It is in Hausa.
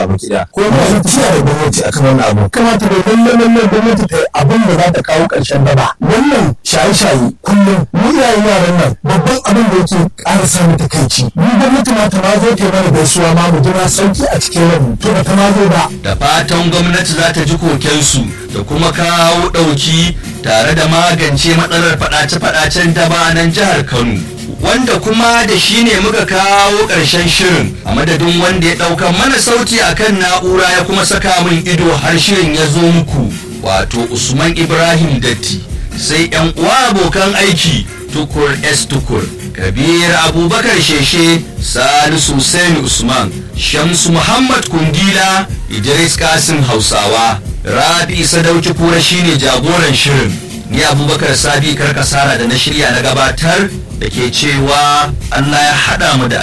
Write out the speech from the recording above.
gaba kida ko ma zan tiya da gwamnati akan wannan abu kamata da lalle lalle gwamnati ta yi abin da za ta kawo ƙarshen daba wannan shaye-shaye kullum mu iyayen yaran nan babban abin da yake ƙara sa mu takaici mu gwamnati ma ta ma zo ta mana gaisuwa ma mu jira sauki a cikin rabu to ba ta ma zo ba da fatan gwamnati za ta ji kokensu da kuma kawo ɗauki tare da magance matsalar faɗace-faɗacen daba a nan jihar kano wanda kuma da shi ne muka kawo ƙarshen shirin a madadin wanda ya ɗauka mana sauti akan na'ura ya kuma saka min ido har shirin ya zo muku wato usman ibrahim datti sai yan uwa abokan aiki tukur s tukur kabir abubakar sheshe salisu Hussein usman shamsu muhammad kundila idris kasim hausawa rabi sadauki kura shine jagoran shirin ni abubakar sabi karkasara da na shirya na gabatar da ke cewa allah ya haɗa mu da